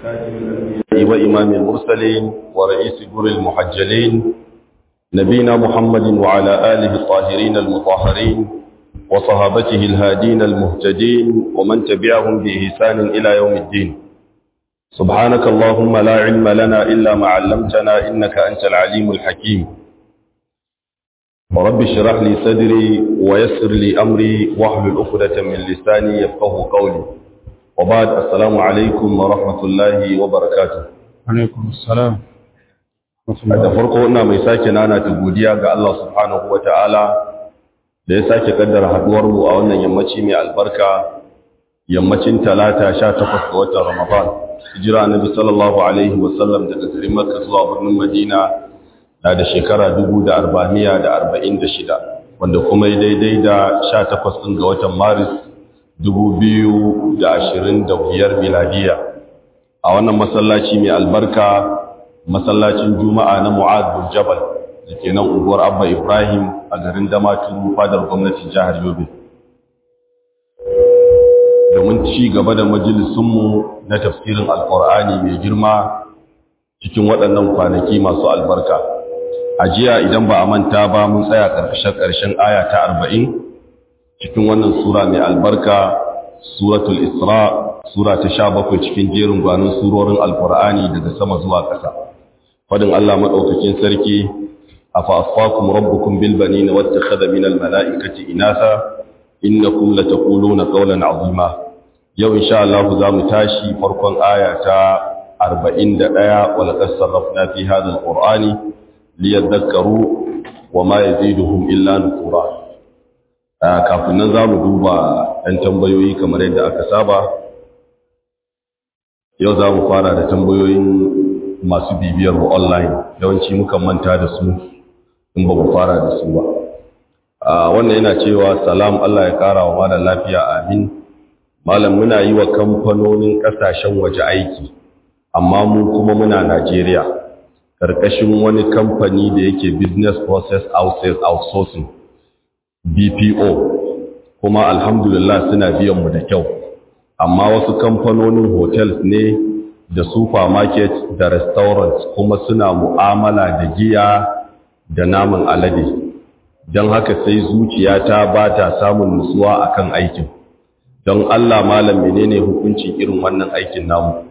خاتم الأنبياء وإمام المرسلين ورئيس جر المحجلين نبينا محمد وعلى آله الطاهرين المطهرين وصحابته الهادين المهتدين ومن تبعهم بإحسان إلى يوم الدين سبحانك اللهم لا علم لنا إلا ما علمتنا إنك أنت العليم الحكيم رب اشرح لي صدري ويسر لي أمري واحلل عقدة من لساني يفقه قولي وبعد السلام عليكم ورحمة الله وبركاته alaikum assalam da farko ina mai sake nana ta godiya ga Allah subhanahu ta'ala da ya sake kaddara haduwar mu a wannan yammaci mai albarka yammacin talata 18 ga watan Ramadan hijira annabi sallallahu alaihi wasallam daga garin Makka zuwa birnin Madina na da shekara 1446 wanda kuma ya daidai da 18 din ga watan Maris 2025 miladiya a wannan masallaci mai albarka masallacin juma'a na mu'ad bin jabal da ke nan unguwar abba ibrahim a garin damaturu fadar gwamnatin jihar yobe domin ci gaba da majalisunmu na tafsirin alkur'ani mai girma cikin waɗannan kwanaki masu albarka a jiya idan ba a manta ba mun tsaya ƙarshen aya ta arba'in cikin wannan sura mai albarka suratul isra sura ta sha bakwai cikin jerin gwanin surorin alkur'ani daga sama zuwa ƙasa fadin Allah maɗaukakin sarki afa asfakum rabbukum bil banina wattakhadha min al mala'ikati inasa innakum lataquluna qawlan azima yau insha Allah za mu tashi farkon aya ta 41 wa laqad sarrafna fi hadha al qur'ani liyadhakkaru wa ma yaziduhum illa nufura kafin nan za mu duba ɗan tambayoyi kamar yadda aka saba yau za mu fara da tambayoyin masu bibiyar mu online yawanci mukan manta da su in ba mu fara da su ba wannan yana cewa salam Allah ya kara wa malam lafiya amin malam muna yi wa kamfanonin kasashen waje aiki amma mu kuma muna Najeriya karkashin wani kamfani da yake business process outsourcing BPO kuma alhamdulillah suna biyan mu da kyau amma wasu kamfanonin hotels ne da supermarket da restaurants kuma suna mu'amala da giya da naman alade don haka sai zuciyata ba ta samun nutsuwa akan aikin don Allah malam menene hukuncin irin wannan aikin namu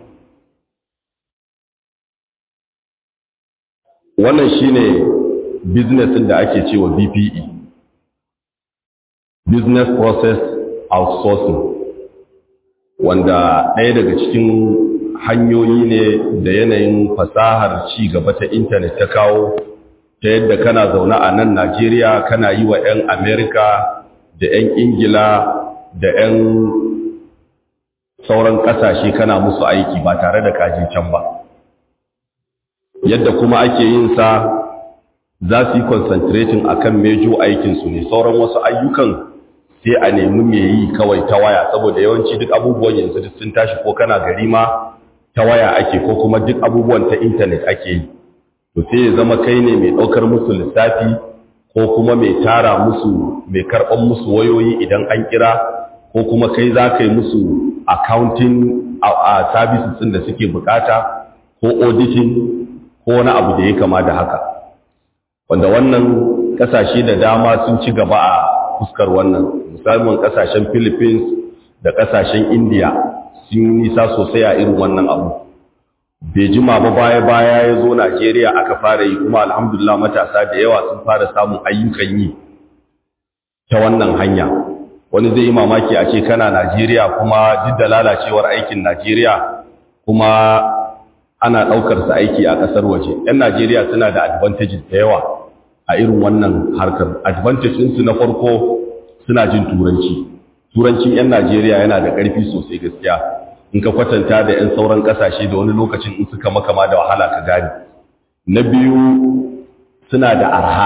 wannan shine business da ake cewa BPE business process outsourcing wanda ɗaya daga cikin hanyoyi ne da yanayin fasahar ci gaba ta intanet ta kawo ta yadda kana zaune a nan Najeriya kana yi wa 'yan Amerika da 'yan Ingila da 'yan sauran ƙasashe kana musu aiki ba tare da kaji can ba yadda kuma ake yin sa za su yi concentrating akan mejo aikinsu ne sauran wasu ayyukan sai a nemi me yi kawai ta waya saboda yawanci duk abubuwan yanzu duk sun tashi ko kana gari ma ta waya ake ko kuma duk abubuwan ta intanet ake yi to sai ya zama kai ne mai ɗaukar musu lissafi ko kuma mai tara musu mai karɓar musu wayoyi idan an kira ko kuma kai za ka yi musu accounting a services ɗin da suke bukata ko auditing ko wani abu da ya kama da haka wanda wannan ƙasashe da dama sun ci gaba a fuskar wannan musamman kasashen philippines da kasashen india sun nisa sosai a irin wannan abu bai jima ba baya-baya ya zo najeriya aka fara yi kuma alhamdulillah matasa da yawa sun fara samun ayyukan yi ta wannan hanya wani zai yi mamaki a ce kana najeriya kuma duk da lalacewar aikin najeriya kuma ana ɗaukarsa aiki a ƙasar waje 'yan najeriya suna da advantages da yawa a irin wannan harkar advantage ɗinsu na farko suna jin turanci turancin 'yan najeriya yana da ƙarfi sosai gaskiya in ka kwatanta da 'yan sauran ƙasashe da wani lokacin in suka makama da wahala ka gane na biyu suna da arha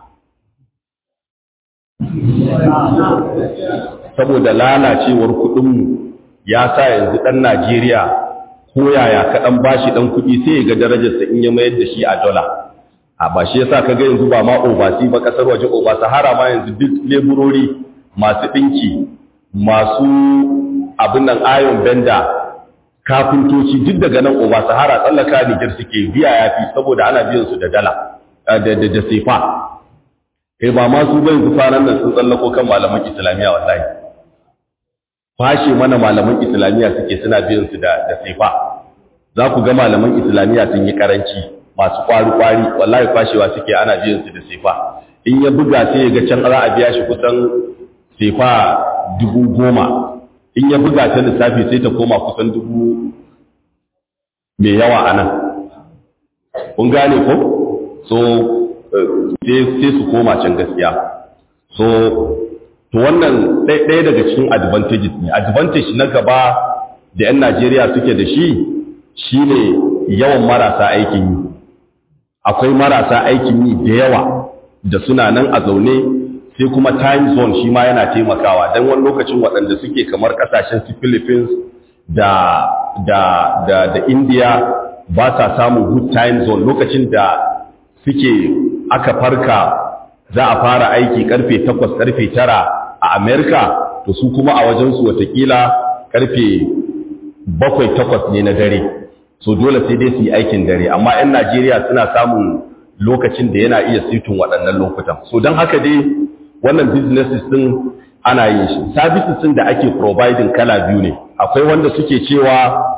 saboda lalacewar kuɗinmu ya sa yanzu ɗan najeriya ko yaya kaɗan bashi ɗan kuɗi sai ya ga darajarsa in ya mayar da shi a dola a ba shi yasa kaga yanzu ba ma obasi ba kasar waje oba sahara ma yanzu duk leburori masu dinki masu abin nan ayon benda kafintoci duk daga nan oba sahara tsallaka nijar suke biya ya fi saboda ana biyan su da dala da sefa kai ba ma su bai su faran nan sun tsallako kan malaman islamiyya wallahi fashe mana malaman islamiyya suke suna biyan su da sefa za ku ga malaman islamiyya sun yi karanci masu kwari-kwari wallahi fashewa suke ana biyan su da sefa in ya buga sai ya ga can za a biya shi kusan sefa dubu goma in ya buga ta lissafi sai ta koma kusan dubu mai yawa a nan kun gane ko so sai su koma can gaskiya so to wannan ɗaya daga cikin advantages ne advantage na gaba da 'yan najeriya suke da shi shine yawan marasa aikin yi akwai marasa aikin yi da yawa da suna nan a zaune sai kuma time zone shi ma yana taimakawa don wani lokacin waɗanda suke kamar ƙasashen su philippines da, da, da, da india ba sa samun good time zone lokacin da suke aka farka za a fara aiki karfe 8 karfe 9 a america to su kuma a wajensu watakila karfe 7-8 ne na dare so dole sai dai su yi aikin dare amma 'yan najeriya suna samun lokacin da yana iya sitin waɗannan lokutan so don haka dai wannan businesses din ana yin shi services din da ake providing kala biyu ne akwai wanda suke cewa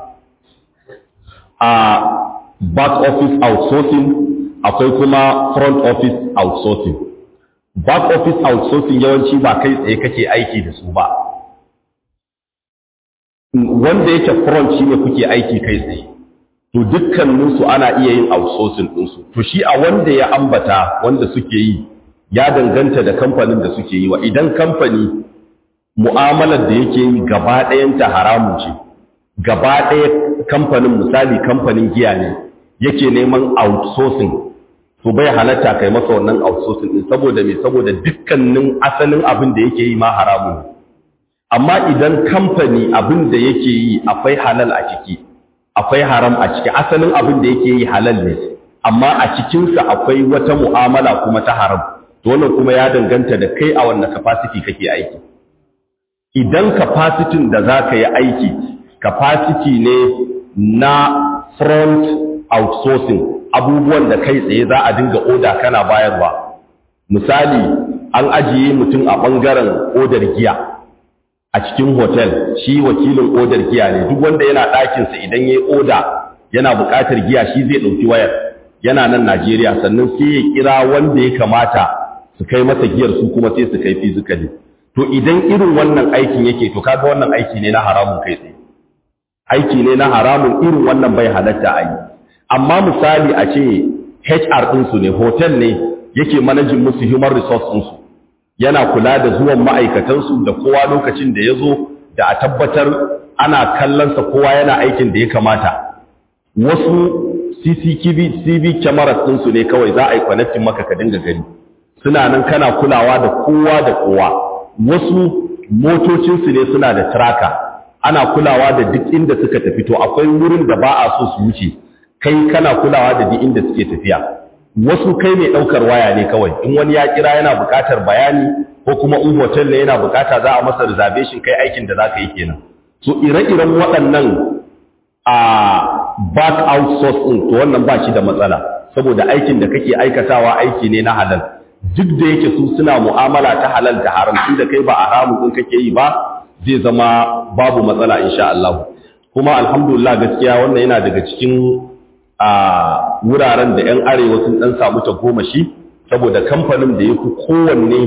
a back office outsourcing akwai kuma front office outsourcing back office outsourcing yawanci ba kai tsaye kake aiki da su ba wanda yake front shine kuke aiki kai tsaye to dukkaninsu ana iya yin outsourcing ɗinsu to shi a wanda ya ambata wanda suke yi ya danganta da kamfanin da suke yi wa idan kamfani mu'amalar da yake yi gaba ɗayanta haramun ce gaba ɗaya kamfanin misali kamfanin giya ne yake neman outsourcing to bai halatta kai masa wannan outsourcing din saboda me saboda dukkanin asalin abin da yake yi ma haramun ne amma idan kamfani abin da yake yi akwai halal a ciki akwai haram a ciki asalin abin da yake yi halal ne amma a cikinsa akwai wata mu'amala kuma ta haram to wannan kuma ya danganta da kai a wannan capacity kake aiki idan capacity da za ka yi aiki capacity ne na front outsourcing abubuwan da kai tsaye za a dinga oda kana bayarwa misali an ajiye mutum a ɓangaren odar giya a cikin hotel shi wakilin odar giya ne duk wanda yana ɗakinsa idan ya yi oda yana buƙatar giya shi zai ɗauki wayar yana nan najeriya sannan sai ya kira wanda ya kamata su kai masa giyar su kuma sai su kai fizikali to idan irin wannan aikin yake to kaga wannan aiki ne na haramun kai tsaye aiki ne na haramun irin wannan bai halatta a yi amma misali a ce HR ɗinsu ne hotel ne yake manajin musu human resource ɗinsu yana kula da zuwan ma'aikatansu da kowa lokacin da ya zo da a tabbatar ana kallonsa kowa yana aikin da ya kamata wasu CCTV cameras ɗinsu ne kawai za a yi connecting maka ka dinga gani suna nan kana kulawa da kowa da kowa wasu motocinsu ne suna da tracker ana kulawa da duk inda suka tafi to akwai wurin da ba a so su wuce kai kana kulawa da duk inda suke tafiya wasu kai mai daukar waya ne kawai in wani ya kira yana buƙatar bayani ko kuma in hotel ne yana buƙata za a masa reservation kai aikin da zaka yi kenan so ire-iren waɗannan a back outsource din to wannan ba shi da matsala saboda aikin da kake aikatawa aiki ne na halal duk da yake su suna mu'amala ta halal da haram tunda kai ba haramun din kake yi ba zai zama babu matsala insha Allah kuma alhamdulillah gaskiya wannan yana daga cikin a wuraren da 'yan arewa sun dan samu ta goma shi saboda kamfanin da ya fi kowanne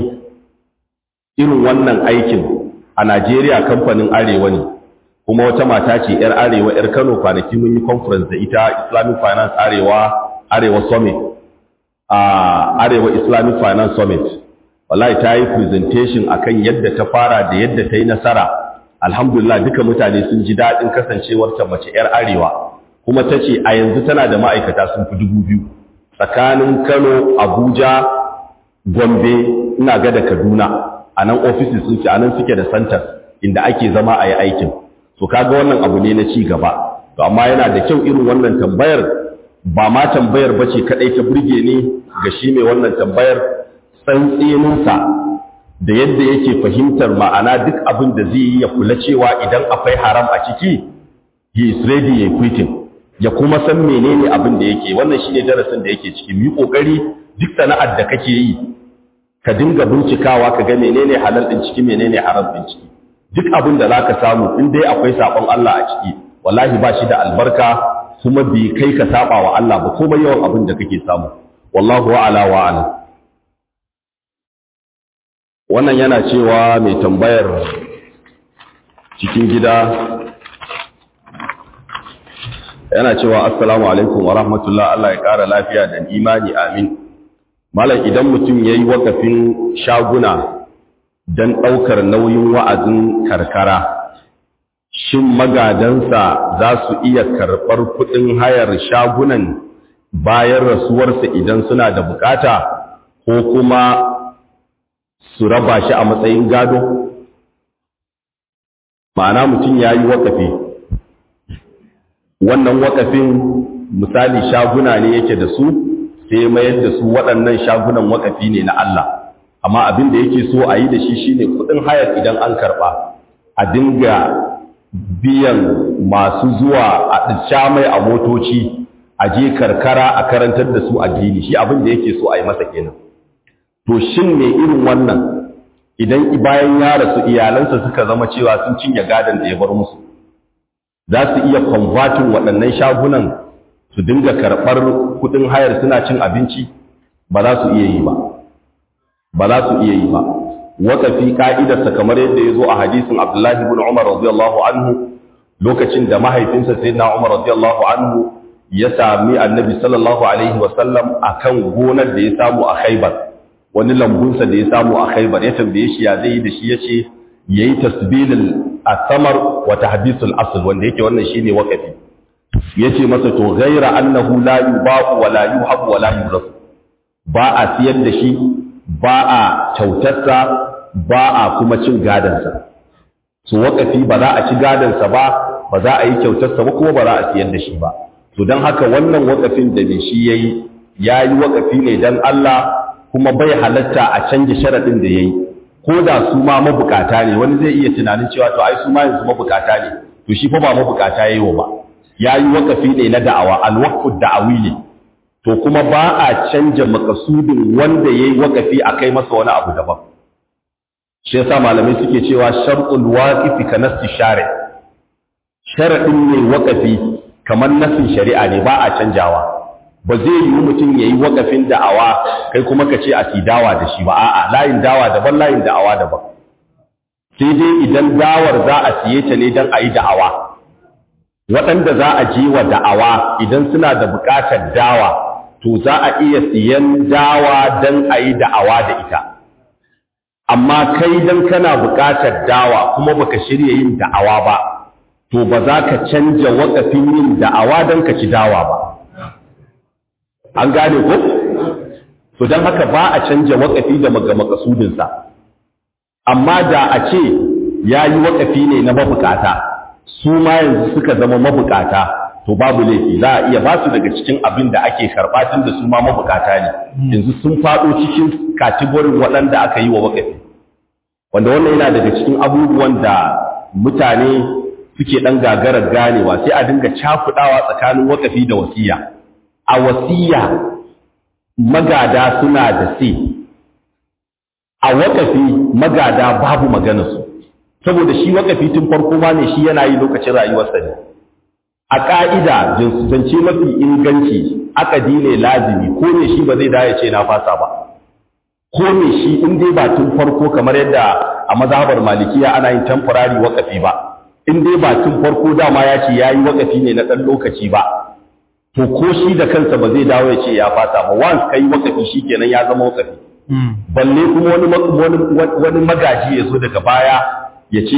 irin wannan aikin a Najeriya kamfanin arewa ne kuma wata mata ce 'yar arewa 'yar Kano kwanaki mun yi conference da ita Islamic Finance Arewa Arewa Summit a Arewa Islamic Finance Summit wallahi ta yi presentation akan yadda ta fara da yadda ta yi nasara alhamdulillah duka mutane sun ji daɗin kasancewar ta mace 'yar arewa kuma ta ce a yanzu tana da ma'aikata sun fi dubu biyu tsakanin kano abuja gombe ina ga da kaduna a nan offices sun ce a nan suke da centers inda ake zama a yi aikin to kaga wannan abu ne na ci gaba to amma yana da kyau irin wannan tambayar ba ma tambayar bace kadai ta burge ni ga shi mai wannan tambayar tsantseninsa da yadda yake fahimtar ma'ana duk abin da zai yi ya kula cewa idan akwai haram a ciki he is ready ya quitting ya kuma san menene abin da yake wannan shine darasin da yake ciki mu yi kokari duk sana'ar da kake yi ka dinga bincikawa ka ga menene halal din ciki menene haram din ciki duk abin da zaka samu in dai akwai sabon Allah a ciki wallahi ba shi da albarka kuma bai kai ka saba wa Allah ba kuma yawan abin da kake samu wallahu ala wa ala wannan yana cewa mai tambayar cikin gida yana cewa assalamu alaikum wa rahmatullah Allah ya kara lafiya da imani amin malam idan mutum yayi wakafin shaguna dan daukar nauyin wa'azin karkara shin magadansa za su iya karɓar kuɗin hayar shagunan bayan rasuwarsa idan suna da bukata ko kuma su raba shi a matsayin gado ma'ana mutum ya yi wakafi wannan wakafin misali shaguna ne yake da su sai mayar da su waɗannan shagunan wakafi ne na Allah amma abin da yake so a yi da shi shine kuɗin hayar idan an karɓa a dinga biyan masu zuwa a sha mai a motoci a je karkara a karantar da su addini shi abin da yake so a yi masa kenan to shin ne irin wannan idan bayan ya rasu iyalansa suka zama cewa sun cinye gadon da ya bar musu za su iya kwamfatin waɗannan shagunan su dinga karɓar kuɗin hayar suna cin abinci ba za su iya yi ba ba za su iya yi ba waƙafi ƙa'idarsa kamar yadda ya zo a hadisin abdullahi ibn umar radiyallahu anhu lokacin da mahaifinsa sai na umar radiyallahu anhu ya sami annabi sallallahu alaihi wasallam a kan gonar da ya samu a khaibar wani lambunsa da ya samu a khaibar ya tambaye shi ya zai yi da shi ya ce ya yi tasbilin asamar wa tahdisul asl wanda yake wannan shine waƙafi ya ce masa to gaira annahu la yubaqu wa la yuhabu wa la yurasu ba a siyar da shi ba a kyautarsa ba a kuma cin gadansa su wakafi ba za a ci gadansa ba ba za a yi kyautarsa ba kuma ba za a siyar da shi ba to don haka wannan wakafin da mai shi ya yi ya yi wakafi ne don Allah kuma bai halatta a canja sharaɗin da ya yi ko da su ma mabukata ne wani zai iya tunanin cewa to ai su ma yanzu mabukata ne to shi fa ba mabukata ya yi wa ba ya yi wakafi ne na da'awa alwaqfu da'awi ne to kuma ba a canja makasudin wanda ya yi wakafi a kai masa wani abu daban shi yasa malamai suke cewa shar'ul waqifi ka nasti shari sharadin ne wakafi kamar nasin shari'a ne ba a canjawa ba zai yi mutum ya yi wakafin da'awa kai kuma ka ce a si dawa da shi ba a'a layin dawa daban layin da'awa daban sai dai idan dawar za a siye ta ne don a yi da'awa waɗanda za a je wa da'awa idan suna da buƙatar dawa to za a iya siyan dawa don a yi da'awa da ita amma kai don kana buƙatar dawa kuma baka shirya yin da'awa ba to ba za ka canja waƙafin yin da'awa don ka ci dawa ba an gane ko? to don haka ba a canja waƙafi da makasudinsa amma da a ce ya yi waƙafi ne na mabukata su ma yanzu suka zama mabukata to babu laifi za a iya ba su daga cikin abin da ake karɓa tun da su ma mabukata ne yanzu sun faɗo cikin katigorin waɗanda aka yi wa wakafi wanda wannan yana daga cikin abubuwan da mutane suke ɗan gagarar ganewa sai a dinga cakuɗawa tsakanin wakafi da wasiya a wasiya magada suna da sai a wakafi magada babu maganarsu saboda shi wakafi tun farko ma ne shi yana yi lokacin rayuwarsa ne a ƙa'ida zance mafi inganci akadi ne lazimi ko ne shi ba zai daya ce na fasa ba ko ne shi in dai ba tun farko kamar yadda a mazhabar malikiya ana yin temporary wakafi ba in dai ba tun farko dama ya ce ya yi wakafi ne na ɗan lokaci ba to ko shi da kansa ba zai dawo ya ce ya fasa ba once ka yi wakafi shi kenan ya zama wakafi balle kuma wani magaji ya zo daga baya ya ce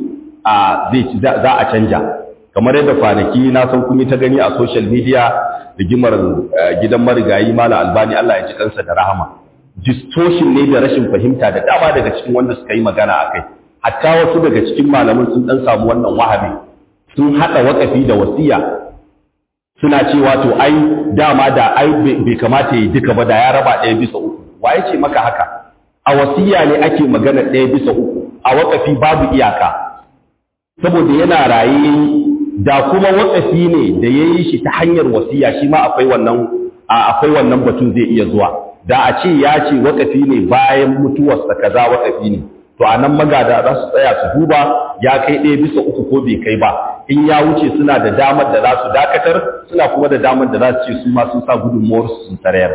za a canja kamar yadda kwanaki na san kun yi ta gani a social media rigimar gidan marigayi mala albani Allah ya ji kansa da rahama distortion ne da rashin fahimta da dama daga cikin wanda suka yi magana a kai hatta wasu daga cikin malaman sun dan samu wannan wahabi sun hada wakafi da wasiya suna cewa to ai dama da ai bai kamata yi duka ba da ya raba ɗaya bisa uku waye ce maka haka a wasiya ne ake magana ɗaya bisa uku a wakafi babu iyaka saboda yana raye da kuma wakafi ne da ya yi shi ta hanyar wasiya shi ma akwai wannan akwai wannan batun zai iya zuwa da a ce ya ce wakafi ne bayan mutuwarsa kaza wakafi ne to a nan magada za su tsaya su duba ya kai ɗaya bisa uku ko bai kai ba in ya wuce suna da damar da za su dakatar suna kuma da damar da za su ce su ma sun sa gudunmuwar su sun tsarayar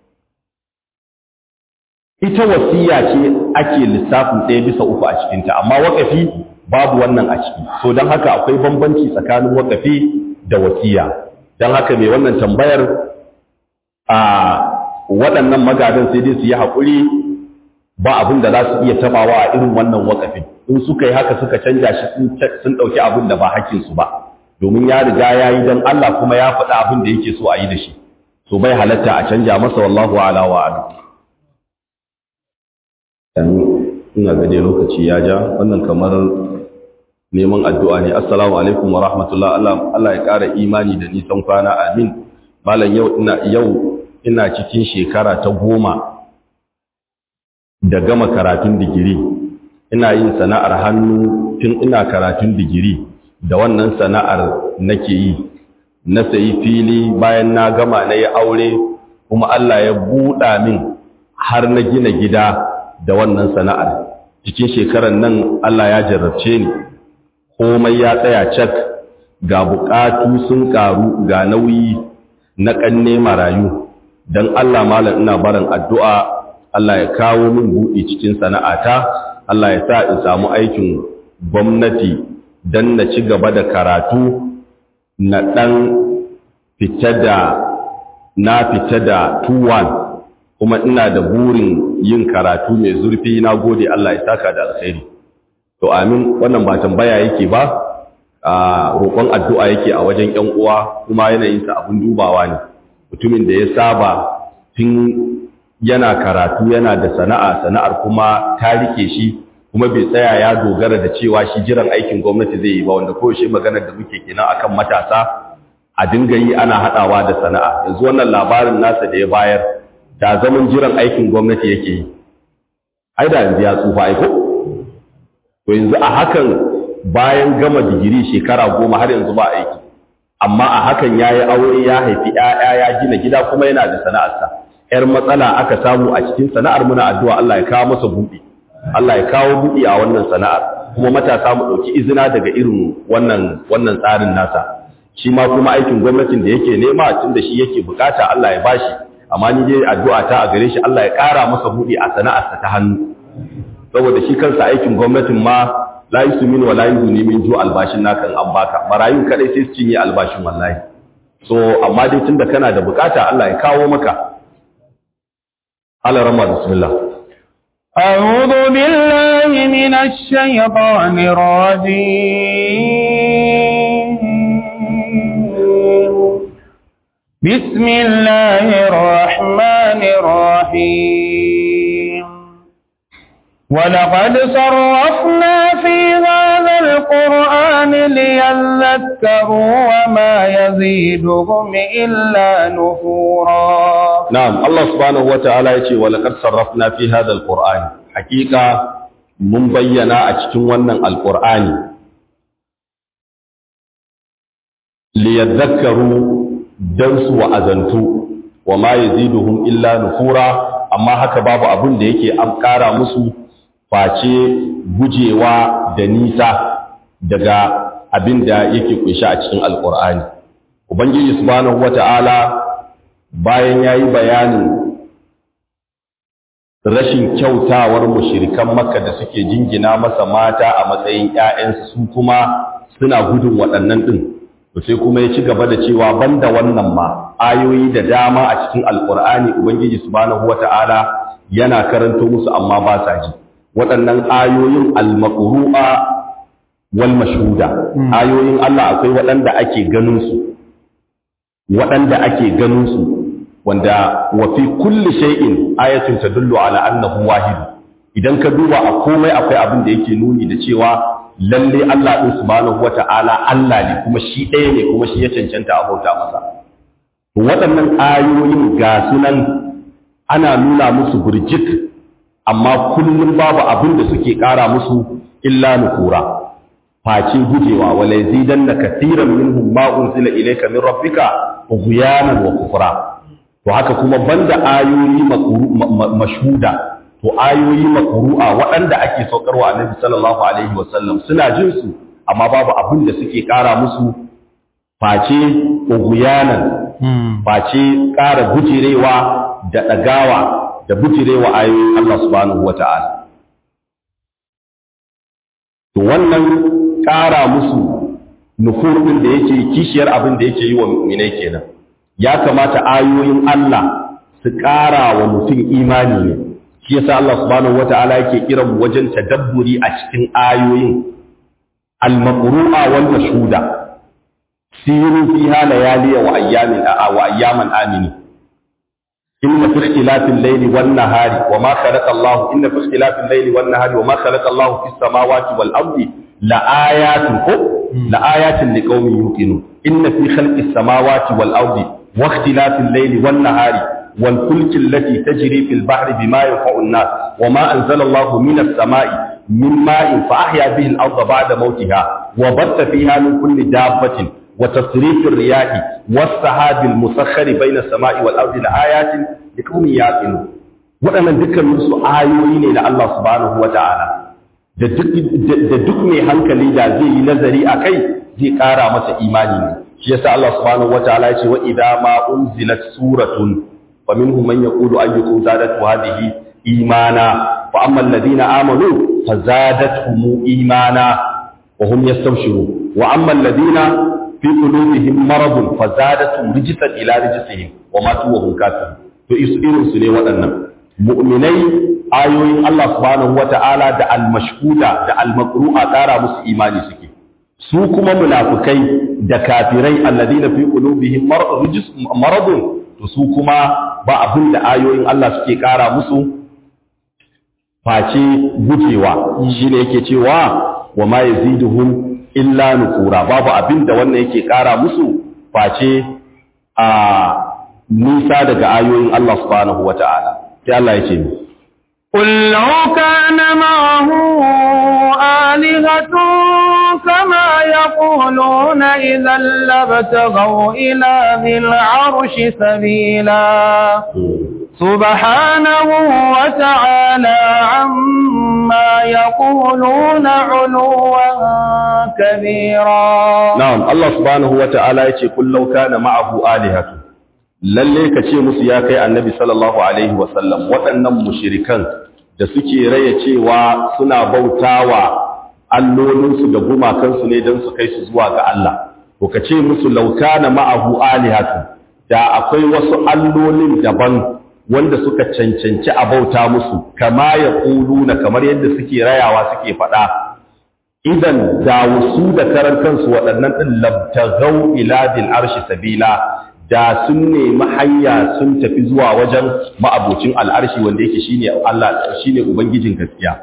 ita wasiya ce ake lissafin ɗaya bisa uku a cikinta amma wakafi babu wannan a ciki so don haka akwai bambanci tsakanin wakafi da wasiya don haka mai wannan tambayar a waɗannan magadan sai dai su yi haƙuri ba abin da za su iya tabawa a irin wannan wakafin in suka yi haka suka canja shi sun ɗauki abin da ba hakinsu ba domin ya riga ya yi don Allah kuma ya faɗi abin da yake so a yi da shi so bai halatta a canja masa wallahu ala wa adu ina gade lokaci ya ja wannan kamar neman addu'a ne assalamu alaikum wa rahmatullah Allah ya ƙara imani da nisan kwana amin malam yau ina yau ina cikin shekara ta goma da gama karatun digiri ina yin sana'ar hannu tun ina karatun digiri da wannan sana'ar nake yi na sayi fili bayan na gama na yi aure kuma Allah ya buɗa min har na gina gida da wannan sana'ar cikin shekarar nan Allah ya jarrabce ni komai ya tsaya cak ga buƙatu sun ƙaru ga nauyi na ƙanne marayu don Allah malam ina barin addu'a Allah ya kawo min buɗi cikin sana'ata, Allah ya sa in samu aikin gwamnati don na ci gaba da karatu na ɗan fita da na fita da tuwan kuma ina da burin yin karatu mai zurfi na gode Allah ya saka da alkhairi. To amin wannan ba tambaya yake ba, a roƙon addu'a yake a wajen ‘yan uwa kuma yanayinsa abin dubawa ne, mutumin da ya saba tun yana karatu yana da sana'a sana'ar kuma ta rike shi kuma bai tsaya ya dogara da cewa shi jiran aikin gwamnati zai yi ba wanda koyaushe maganar da muke kenan akan matasa a dinga yi ana haɗawa da sana'a yanzu wannan labarin nasa da ya bayar da zaman jiran aikin gwamnati yake yi ai da yanzu ya tsufa aiko to yanzu a hakan bayan gama digiri shekara goma har yanzu ba aiki amma a hakan ya yi aure ya haifi 'ya'ya ya gina gida kuma yana da sana'arsa ‘yar matsala aka samu a cikin sana'ar muna addu'a Allah ya kawo masa buɗi, Allah ya kawo buɗi a wannan sana'ar, kuma matasa mu ɗauki izina daga irin wannan wannan tsarin nasa. Shi ma kuma aikin gwamnatin da yake nema tun da shi yake bukata Allah ya bashi, amma ni dai addu'a ta a gare shi Allah ya ƙara masa buɗi a sana'arsa ta hannu. Saboda shi kansa aikin gwamnatin ma la yi min wa la yi min ju albashin naka an baka, marayun kaɗai sai su cinye albashin wallahi. So, amma dai tun da kana da bukata Allah ya kawo maka, على رمى بسم الله أعوذ بالله من الشيطان الرجيم بسم الله الرحمن الرحيم ولقد صرفنا في هذا القرآن ليذكروا وما يزيدهم إلا نفورا نعم الله سبحانه وتعالى يقول ولقد صرفنا في هذا القرآن حقيقة من بينا أتكون ونن القرآن ليذكروا دنس وأذنتوا وما يزيدهم إلا نفورا أما هكا باب أبن ديكي أمكارا مسو face gujewa da nisa daga abin da yake kunshi a cikin alkur'ani ubangiji subhanahu wata'ala bayan yayi bayanin rashin kyautawar mushrikan makka da suke jingina masa mata a matsayin ƴaƴansu su kuma suna gudun waɗannan ɗin to sai kuma ya ci gaba da cewa banda wannan ma ayoyi da dama a cikin alkur'ani ubangiji subhanahu wata'ala yana karanto musu amma ba sa ji waɗannan ayoyin al-maqru'a wal mashhuda ayoyin Allah akwai waɗanda ake ganin su waɗanda ake ganin su wanda wa fi kulli shay'in ayatun tadullu ala annahu wahid idan ka duba a komai akwai abin da yake nuni da cewa lalle Allah din subhanahu wata'ala Allah ne kuma shi ɗaya ne kuma shi ya cancanta a bauta masa waɗannan ayoyin ga sunan ana nuna musu burjik amma kullum babu abin da suke ƙara musu illa nukura face gujewa wala yazidanna katiran minhum ma unzila ilayka min rabbika ughyanan wa kufra to haka kuma banda ayoyi mashhuda to ayoyi makru'a waɗanda ake saukarwa annabi sallallahu alaihi wasallam suna jin su amma babu abin da suke ƙara musu face ughyanan face ƙara gujirewa da ɗagawa da bujirewa ayoyin Allah subhanahu wata'ala to wannan ƙara musu nufur ɗin da yake kishiyar abin da yake yi wa mu'minai kenan ya kamata ayoyin Allah su ƙara wa mutum imani ne shi yasa Allah subhanahu wata'ala yake kiran wajen tadabburi a cikin ayoyin al-maqru'a wal mashhuda siru fiha layaliya wa ayyamin wa ayyaman amini inna fi ikhtilafil layli wan nahari wa ma khalaqa Allah inna fi ikhtilafil layli wan nahari wa ma khalaqa Allah fis samawati wal ardi la ayatin ko la ayatin liqaumin yuqinun inna fi khalqis samawati wal ardi wa ikhtilafil layli wan nahari wal fulki allati tajri fil bahri bima yanfa'u an-nas wa ma anzala Allah minas sama'i min ma'in fa ahya bihi al-ardha ba'da mawtiha wa batta fiha min kulli dabbatin وتصريف الرياح والسحاب المسخر بين السماء والأرض لآيات لقوم يعقلون waɗannan dukkan su ayoyi ne na Allah subhanahu wa ta'ala da duk mai hankali da zai yi nazari a kai zai ƙara masa imani ne shi yasa Allah subhanahu wa ta'ala ya ce wa idza ma unzilat suratun fa minhum man yaqulu ayyukum zadatu hadhihi imana fa amma alladhina amanu fazadatuhum imana wa hum yastabshirun wa amma alladhina fi qulubihim maradun fazadatuhum rijsan ila rijsihim wa matu wa hum kafirun to irin su ne waɗannan mu'minai ayoyin Allah subhanahu wata'ala da al-mashhuda da al-maqru'a ƙara musu imani suke su kuma munafikai da kafirai alladina fi qulubihim maradun to su kuma ba abin da ayoyin Allah suke ƙara musu face gujewa shine yake cewa wa ma yaziduhum illa nufura babu abin da wannan yake ƙara musu face a nisa daga ayoyin Allah subhanahu wata'ala sai Allah ya ce ni قل لو كان معه آلهة كما يقولون إذا لابتغوا إلى ذي العرش سبيلا سبحانه وتعالى عما يقولون علوا كبيرا نعم الله سبحانه وتعالى يقول قل لو كان معه آلهة lalle ka ce musu ya kai annabi sallallahu alaihi wasallam waɗannan mushirikan da suke raya cewa suna bautawa allolinsu da gumakansu ne don su kai su zuwa ga Allah to ka ce musu laukana ma'ahu alihatu da akwai wasu allolin daban wanda suka cancanci a bauta musu kama ya na kamar yadda suke rayawa suke faɗa idan da wasu da karan kansu waɗannan ɗin labtagau ila bil arshi sabila da sun nemi hanya sun tafi zuwa wajen ma'abocin al'arshi wanda yake shine Allah shine ubangijin gaskiya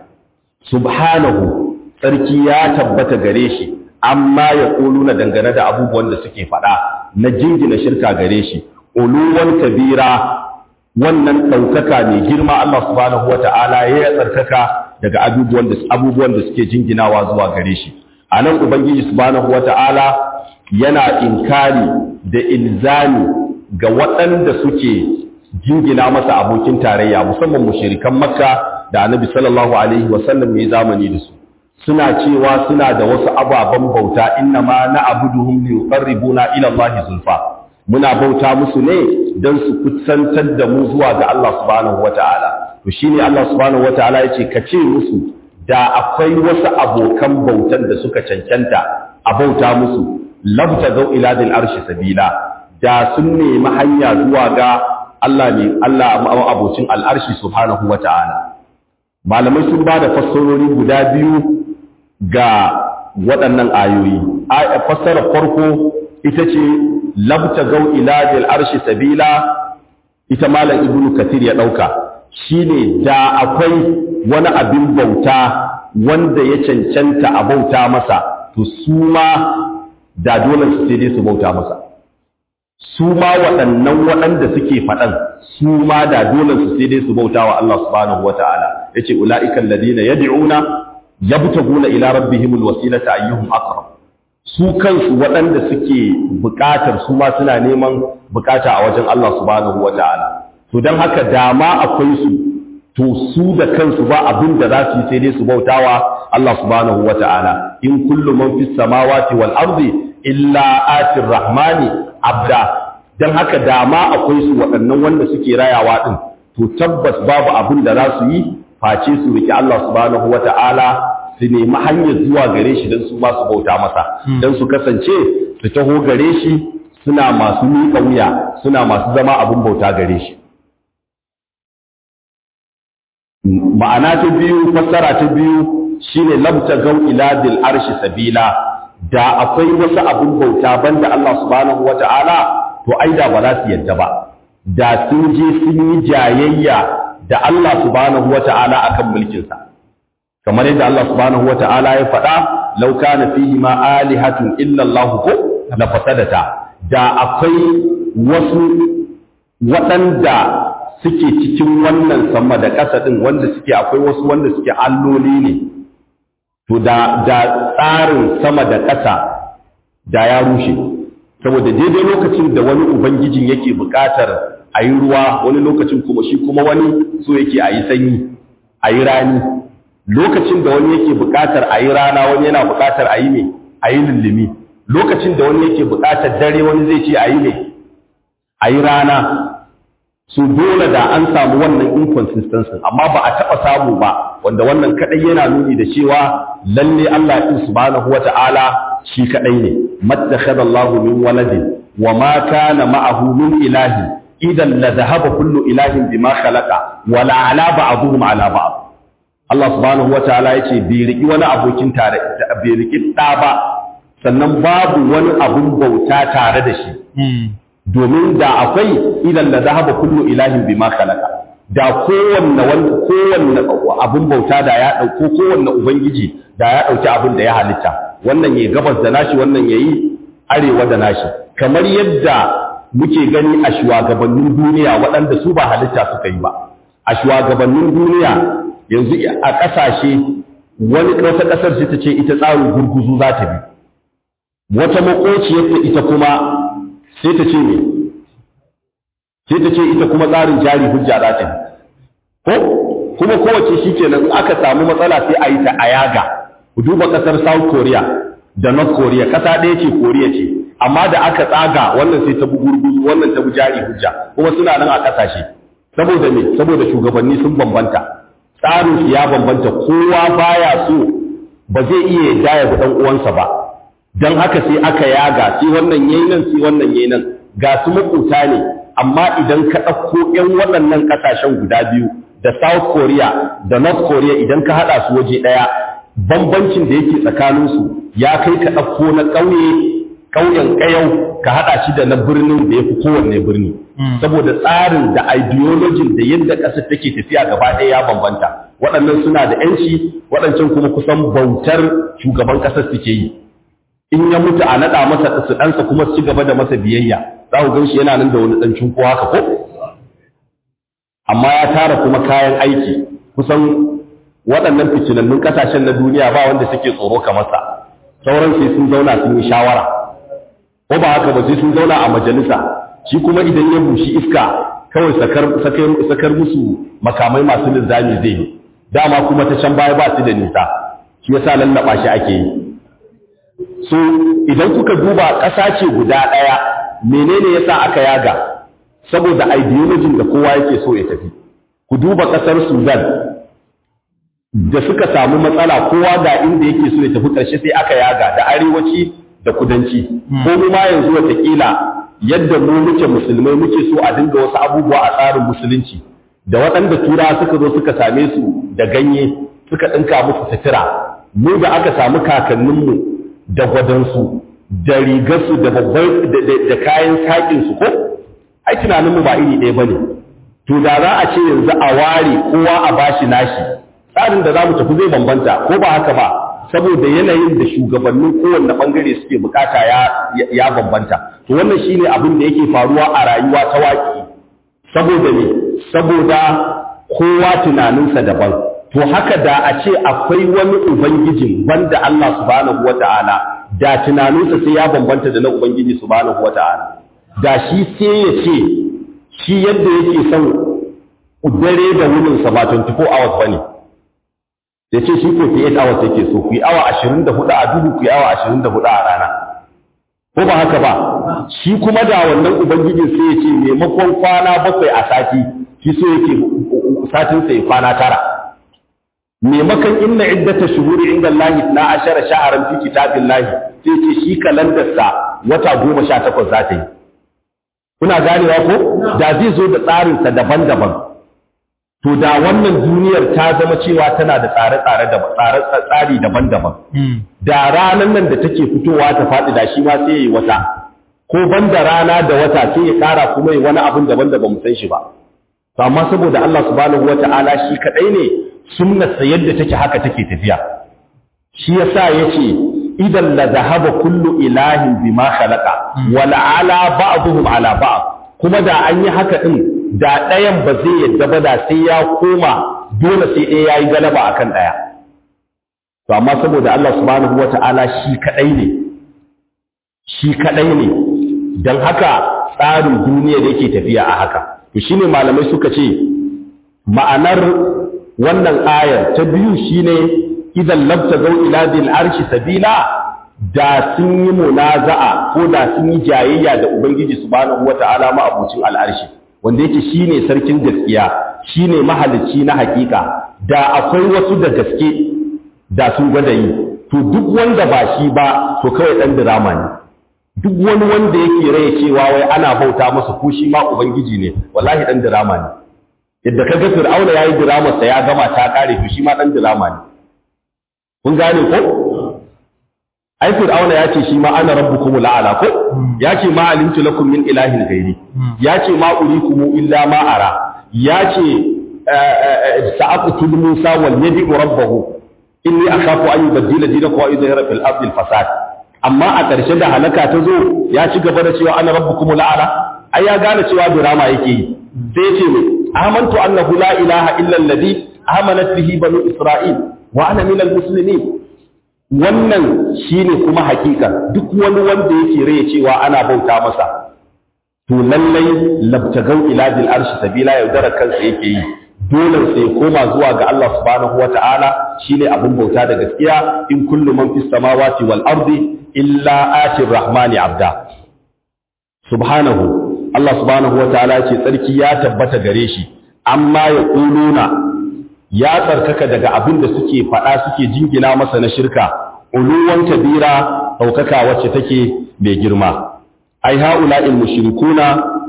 subhanahu sarki ya tabbata gare shi amma ya na dangane da abubuwan da suke faɗa na jingina shirka gare shi uluwan kabira wannan ɗaukaka mai girma Allah subhanahu wata'ala ya tsarkaka daga abubuwan da abubuwan da suke jinginawa zuwa gare shi anan ubangiji subhanahu wata'ala yana inkari da ilzami ga waɗanda suke jingina masa abokin tarayya musamman mushirikan makka da annabi sallallahu alaihi wasallam mai zamani da su suna cewa suna da wasu ababen bauta inna ma na abuduhum li yuqarribuna ila Allah zulfa muna bauta musu ne dan su kusantar da mu zuwa ga Allah subhanahu wataala to shine Allah subhanahu wataala yace ka ce musu da akwai wasu abokan bautan da suka cancanta a bauta musu labta zau ila dil arshi sabila da sun nemi hanya zuwa ga Allah ne Allah abocin al'arshi subhanahu wata'ala malamai sun ba da fassarori guda biyu ga waɗannan ayoyi fassarar farko ita ce labta zau ila dil arshi sabila ita malam ibnu kathir ya ɗauka shine da akwai wani abin bauta wanda ya cancanta a bauta masa to su ma da dole su sai dai su bauta masa su ma waɗannan waɗanda suke faɗan su ma da dole su sai dai su bauta wa Allah subhanahu wa ta'ala ya ce ula'ikan ladina yad'una yabtaguna ila rabbihimul wasilata ayyuhum aqrab su kansu waɗanda suke buƙatar su ma suna neman buƙata a wajen Allah subhanahu wata'ala to dan haka dama akwai su to su da kansu ba abin da za su yi sai dai su bautawa Allah subhanahu wata'ala in kullu man fis samawati wal ardi illa atir rahmani abda dan haka dama akwai su waɗannan wanda suke rayawa din to tabbas babu abin da za su yi face su riki Allah subhanahu wata'ala su nemi hanyar zuwa gare shi don su ma su bauta masa don su kasance su taho gare shi suna masu miƙa wuya suna masu zama abin bauta gare shi ma'ana ta biyu fassara ta biyu shine labta gau ila dil arshi sabila da akwai wasu abin bauta banda Allah subhanahu wata'ala to ai da ba za su yadda ba da sun je sun yi jayayya da Allah subhanahu wata'ala akan mulkinsa kamar yadda Allah subhanahu wata'ala ya faɗa law kana fihi ma alihatun illa Allah ko la fasadata da akwai wasu waɗanda suke cikin wannan sama da ƙasa ɗin wanda suke akwai wasu wanda suke alloli ne to da da tsarin sama da ƙasa da ya rushe saboda daidai lokacin da wani ubangijin yake buƙatar a yi ruwa wani lokacin kuma shi kuma wani so yake a yi sanyi a yi rani lokacin da wani yake buƙatar a yi rana wani yana buƙatar a yi mai a yi lullumi lokacin da wani yake buƙatar dare wani zai ce a yi mai a yi rana su dole da an samu wannan inconsistency amma ba a taɓa samu ba wanda wannan kaɗai yana nuni da cewa lalle Allah ɗin subhanahu wata'ala shi kaɗai ne mattakhadha Allahu min waladin wa ma kana ma'ahu min ilahin idan la dhahaba kullu ilahin bima khalaqa wa la ala ba'dhum ala ba'd Allah subhanahu wata'ala yace bai riki wani abokin tare bai riki ɗa ba sannan babu wani abun bauta tare da shi domin da akwai idan da zahaba kullu ilahin bima khalaqa da kowanne wanda kowanne abun bauta da ya dauko kowanne ubangiji da ya dauki abin da ya halitta wannan yayi gabas da nashi wannan yayi arewa da nashi kamar yadda muke gani a shugabannin duniya waɗanda su ba halitta suka yi ba a shugabannin duniya yanzu a ƙasashe wani wata ƙasar ce ta ce ita tsarin gurguzu za ta bi wata makociyarta ita kuma sai ta ce ne sai ta ce ita kuma tsarin jari hujja za ta ko kuma kowace shi kenan in aka samu matsala sai a yi ta a yaga ku duba kasar south korea da north korea kasa ɗaya ce korea ce amma da aka tsaga wannan sai ta bi gurguzu wannan ta bi jari hujja kuma suna nan a kasashe saboda me saboda shugabanni sun bambanta tsarin su ya bambanta kowa baya so ba zai iya yarda ya bi dan uwansa ba don haka sai aka yaga sai wannan yayi nan sai wannan yayi nan ga su makuta ne amma idan ka ɗauko ƴan waɗannan ƙasashen guda biyu da South Korea da North Korea idan ka haɗa su waje ɗaya bambancin da yake tsakaninsu ya kai ka ɗauko na ƙauye ƙauyen ƙayau ka haɗa shi da na birnin da ya fi kowanne birni saboda tsarin da ideology da yadda ƙasar take tafiya gaba ɗaya ya bambanta waɗannan suna da ‘yanci waɗancan kuma kusan bautar shugaban ƙasar suke yi in ya mutu a naɗa masa su ɗansa kuma su ci gaba da masa biyayya za ku ganshi yana nan da wani ɗan cunko haka ko amma ya tara kuma kayan aiki kusan waɗannan fitinannun ƙasashen na duniya ba wanda suke tsoro kamar sa sauran sai sun zauna sun yi shawara ko ba haka ba sai sun zauna a majalisa shi kuma idan ya bushi iska kawai sakar musu makamai masu linzami zai yi dama kuma ta can baya ba su da nisa shi yasa lallaba shi ake yi so idan kuka duba ƙasa ce guda ɗaya menene yasa aka yaga saboda ideologin da kowa yake so ya tafi ku duba ƙasar Sudan da suka samu matsala kowa ga inda yake so ya tafi ƙarshe sai aka yaga da arewaci da kudanci ko mu ma yanzu watakila yadda mu muke musulmai muke so a dinga wasu abubuwa a tsarin musulunci da waɗanda tura suka zo suka same su da ganye suka ɗinka musu sutura mu da aka samu kakanninmu da gwadansu da rigarsu da babban da kayan saƙinsu ko ai tunaninmu ba iri ɗaya ba ne to da za a ce yanzu a ware kowa a bashi nashi tsarin da za mu tafi zai bambanta ko ba haka ba saboda yanayin da shugabannin kowanne ɓangare suke bukata ya bambanta to wannan shine abin da yake faruwa a rayuwa ta waƙi saboda ne saboda kowa tunaninsa daban to haka da a ce akwai wani ubangijin banda Allah subhanahu wata'ala da tunaninsa sai ya bambanta da na ubangiji subhanahu wata'ala da shi sai ya ce shi yadda yake son dare da wunin sa ba 24 hours bane ya ce shi 48 hours yake so ku yi awa 24 a duhu ku yi awa 24 a rana ko ba haka ba shi kuma da wannan ubangijin sai ya ce maimakon kwana bakwai a sati shi so yake satin sai kwana tara maimakon inna iddata shuhuri inda Allahi na ashara sha'aran fi kitabin Lahi sai ce shi kalandarsa wata goma sha takwas za ta yi kuna ganewa ko da zai zo da tsarinsa daban-daban to da wannan duniyar ta zama cewa tana da tsare-tsare da tsari daban-daban da ranar nan da take fitowa ta faɗi da shi ma sai ya yi wata ko banda rana da wata sai ya ƙara kuma yi wani abin daban da ba mu san shi ba to amma saboda Allah subhanahu wata'ala shi kadai ne sunnarsa yadda take haka take tafiya shi yasa yace idan la zahaba kullu ilahin bima khalaqa wa ala ba'dhum ala ba'd kuma da an yi haka din da ɗayan ba zai yadda ba da sai ya koma dole sai ɗaya yayi galaba akan ɗaya to amma saboda Allah subhanahu wata'ala shi kadai ne shi kadai ne dan haka tsarin duniya da yake tafiya a haka to shine malamai suka ce ma'anar wannan ayar ta biyu shine idan labta zau ila bil arshi sabila da sun yi munaza'a ko da sun yi jayayya da ubangiji subhanahu wata'ala ma abucin al'arshi wanda yake shine sarkin gaskiya shine mahalicci na hakika da akwai wasu da gaske da sun gwada yi to duk wanda ba shi ba to kawai dan dirama ne duk wani wanda yake raye cewa wai ana bauta masa ko shi ma ubangiji ne wallahi dan dirama ne yadda kaga fir'auna yayi dirama sa ya gama ta kare to shi ma dan dirama ne kun gane ko ai fir'auna ya ce shi ma ana rabbukumul a'la ko ya ce ma alimtu lakum min ilahin ghairi ya ce ma urikum illa ma ara ya ce sa'aqtul musa wal yadi rabbahu inni akhafu an yubaddila dinakum wa yudhhira fil ardi al fasad amma a ƙarshe da halaka ta zo ya ci gaba da cewa ana rabbukum la'ala ai ya gane cewa drama yake yi sai ya ce mai amantu annahu la ilaha illa alladhi amanat bihi banu isra'il wa ana min almuslimin wannan shine kuma hakika duk wani wanda yake raye cewa ana bauta masa to lallai labtagau ila bil arshi sabila yaudara kansa yake yi dole sai koma zuwa ga Allah subhanahu wata'ala shine abin bauta da gaskiya in kullu man fis samawati wal ardi illa ati rahmani abda subhanahu Allah subhanahu wata'ala ce tsarki ya tabbata gare shi amma ya kuluna ya tsarkaka daga abin da suke faɗa suke jingina masa na shirka uluwan kabira ɗaukaka wacce take mai girma ai ha'ula'il mushrikuna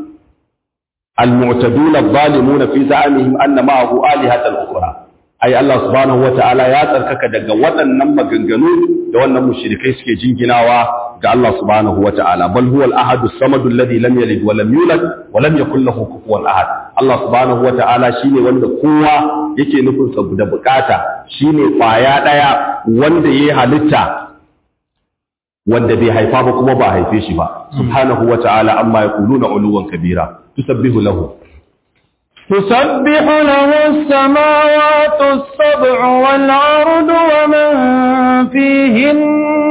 المعتدون الظالمون في زعمهم أن معه آلهة أخرى أي الله سبحانه وتعالى يا تركك دغ waɗannan maganganu da wannan mushrikai suke jinginawa ga Allah subhanahu wataala bal huwa al-ahad as-samad alladhi lam yalid wa lam yulad wa lam yakul lahu kufuwan ahad Allah subhanahu wataala shine wanda kowa yake nufin sa da bukata shine kwaya daya wanda yayi halitta wanda bai haifa ba kuma ba haife shi ba subhanahu wataala amma yaquluna uluwan kabira تسبح له تسبح له السماوات السبع والأرض ومن فيهن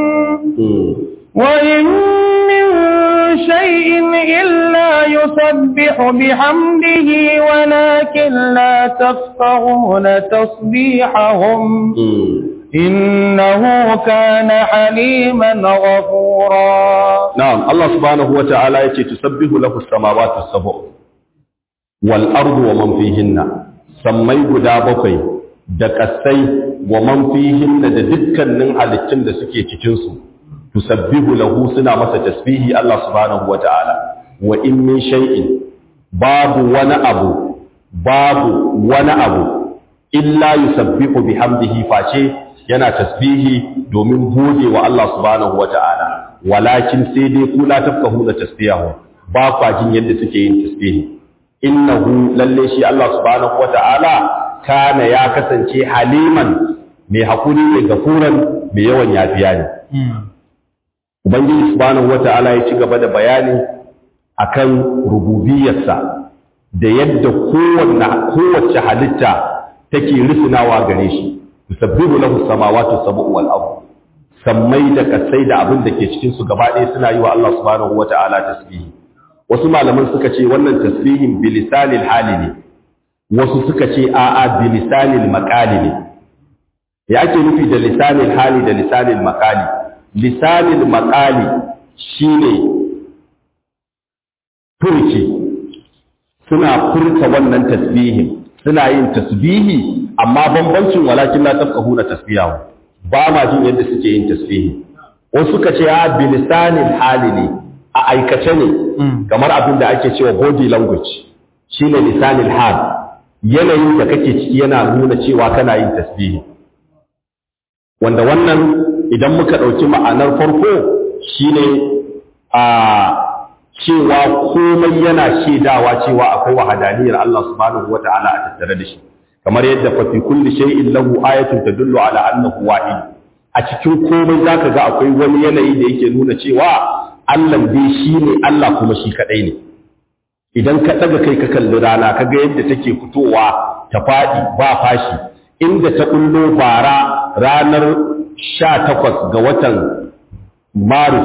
وإن من شيء إلا يسبح بحمده ولكن لا تفقهون تصبيحهم إنه كان حليما غفورا نعم الله سبحانه وتعالى يتي تسبح له السماوات السبع والأرض ومن فيهن سمي guda bakwai da kasai wa man fihin da dukkanin halittun da suke cikin su tusabbihu lahu suna masa tasbihi Allah subhanahu wataala wa in min shay'in babu wani abu babu wani abu illa yusabbihu bihamdihi face yana tasbihi domin gode wa Allah subhanahu wata'ala walakin sai dai ku la tafkahu da tasbihu ba kwa jin yadda suke yin tasbihi innahu lalle shi Allah subhanahu wata'ala kana ya kasance haliman mai hakuri da gafuran mai yawan yafiya ne ubangiji subhanahu wata'ala ya ci gaba da bayani akan rububiyarsa da yadda kowanne kowace halitta take risinawa gare shi yusabbihu lahu samawati sab'u wal ard sammai da kasai da abin da ke cikin su gaba ɗaya suna yi wa Allah subhanahu wata'ala tasbihi wasu malaman suka ce wannan tasbihin bilisanil hali ne wasu suka ce a'a bilisanil maqali ne ya ake nufi da lisanil hali da lisanil maqali lisanil maqali shine furci suna furta wannan tasbihin suna yin tasbihi amma bambancin walakin la tafqahuna tasbihahu ba ma jin yadda suke yin tasbihi wasu suka ce a bilisanil hali ne a aikace ne kamar abin da ake cewa body language shine lisanil hal yanayin da kake ciki yana nuna cewa kana yin tasbihi wanda wannan idan muka ɗauki ma'anar farko shine a cewa komai yana shaidawa cewa akwai wahadaniyar Allah subhanahu wata'ala a tattare da shi kamar yadda fa fi kulli shay'in lahu ayatun tadullu ala annahu wahid a cikin komai zaka ga akwai wani yanayi da yake nuna cewa Allah dai shine Allah kuma shi kadai ne idan ka daga kai ka kalli rana ka ga yadda take fitowa ta fadi ba fashi inda ta kullo bara ranar 18 ga watan Maris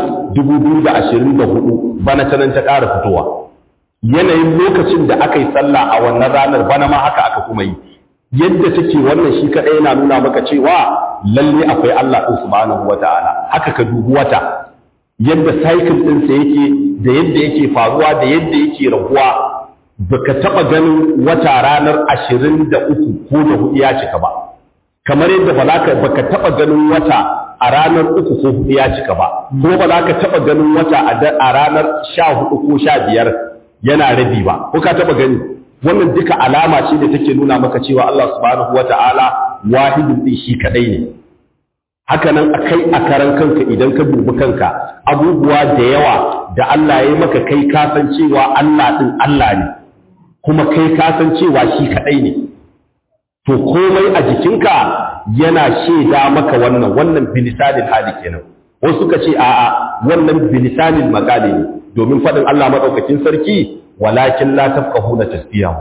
2024 bana ta nan ta ƙara fitowa yanayin lokacin da aka yi sallah a wannan ranar bana ma haka aka kuma yi yadda take wannan shi kaɗai yana nuna maka cewa lalle akwai Allah ɗin subhanahu wata'ala haka ka dubi wata yadda cycle ɗinsa yake da yadda yake faruwa da yadda yake raguwa baka taɓa ganin wata ranar ashirin da uku ko da hudu ya cika ba kamar yadda ba za ka baka taɓa ganin wata a ranar uku ko hudu ya cika ba kuma ba za ka taɓa ganin wata a ranar sha hudu ko sha biyar yana rabi ba ko ka taɓa gani wannan duka alama ce da take nuna maka cewa Allah subhanahu wata'ala wahidun din shi kadai ne haka nan akai a karan kanka idan ka dubi kanka abubuwa da yawa da Allah ya yi maka kai ka san cewa Allah din Allah ne kuma kai ka san cewa shi kadai ne to komai a jikinka yana shaida maka wannan wannan bilisanin hali kenan wasu suka ce a'a wannan bilisanin makali ne domin faɗin Allah madaukakin sarki walakin la tafqahuna tasbihahu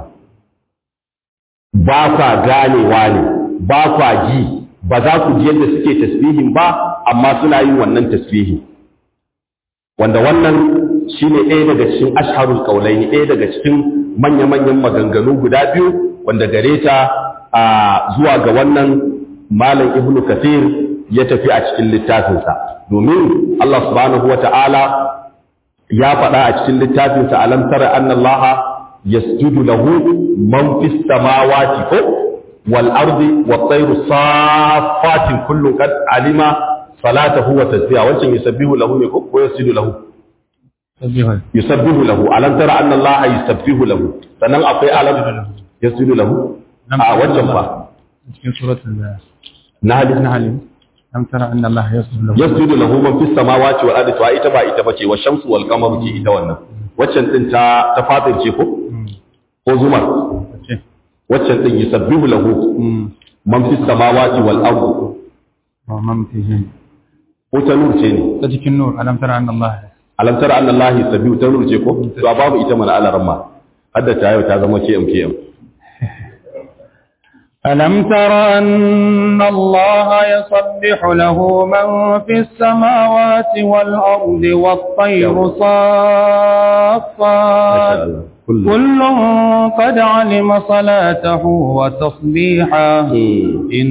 ba kwa ganewa ne ba kwa ji ba za ku ji yadda suke tasbihin ba amma suna yin wannan tasbihi wanda wannan shine ɗaya daga cikin asharul qaulaini ɗaya daga cikin manya-manyan maganganu guda biyu wanda gare ta a zuwa ga wannan malam ibnu kathir ya tafi a cikin littafinsa domin Allah subhanahu wata'ala ya faɗa a cikin littafinsa alam tara anna allaha yasjudu lahu man fis samawati ko wal ardi wat tayru saffatin kullu qad alima salatahu wa tasbiha wancan yusabbihu lahu ne ko ko yasjudu lahu yusabbihu lahu alam tara anna allaha yusabbihu lahu sannan akwai alam yasjudu lahu a wancan ba cikin suratul nahl nahl lam tara anna allaha yasjudu lahu yasjudu lahu man fis samawati wal ardi to ita ba ita bace wa shamsu wal qamaru ce ita wannan waccan din ta ta fatir ce ko ko zumar ce waccan din yusabbihu lahu man fis samawati wal ardi wa man fihi ko ta nur ce ne ta cikin nur alam tara anna allaha alam tara anna allahi yusabbihu ta nur ce ko to a babu ita mana alaramma hadda ta yau ta zama km km ألم تر أن الله يصبح له من في السماوات والأرض والطير صافات kullu كل قد علم صلاته وتصبيحه إن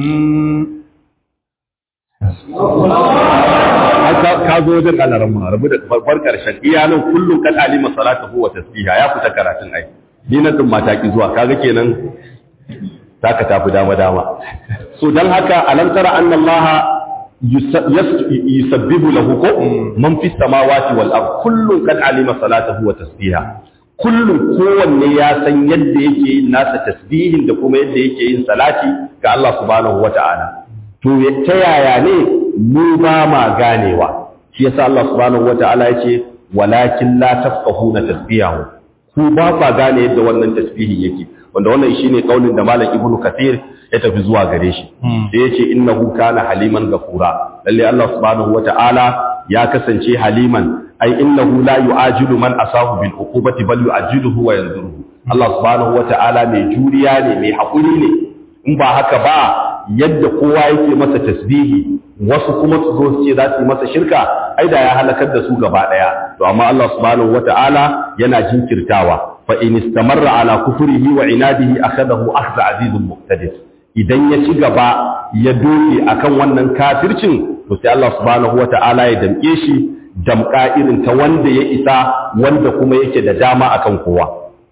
ka ka zo wajen alaran ma rabu da farkon karshen iyalan kullum kan alima salatuhu wa tasbiha ya fita karatun ai ni na din mata ki zuwa kaga kenan zaka tafi dama dama so dan haka alam tara anna allaha yusa- yas- yusabbihu lahu ko man fis samawati wal ard kullum kan alima salatuhu wa tasbiha kullum kowanne ya san yadda yake yin nasa tasbihin da kuma yadda yake yin salati ga Allah subhanahu wata'ala to ya- ta yaya ne mu ba ma ganewa shi yasa Allah subhanahu wata'ala yace walakin la tafqahuna tasbihahu ku ba fa gane yadda wannan tasbihi yake wanda wannan shine kaulin da malam ibnu kathir ya tafi zuwa gare shi sai yace innahu kana haliman gafura lalle Allah subhanahu wata'ala ya kasance haliman ai innahu la yu'ajilu man asahu bil uqubati bal yu'ajiluhu wa yanzuruhu Allah subhanahu wata'ala mai juriya ne mai hakuri ne in ba haka ba yadda kowa yake masa tasbihi wasu kuma su zo su ce za su yi masa shirka ai da ya halakar da su gaba daya to amma Allah subhanahu wata'ala yana jinkirtawa fa in istamarra ala kufrihi wa inadihi akhadahu akhdha azizun muqtadir idan ya ci gaba ya doke akan wannan kafircin to sai Allah subhanahu wata'ala ya damke shi damka irin ta wanda ya isa wanda kuma yake da dama akan kowa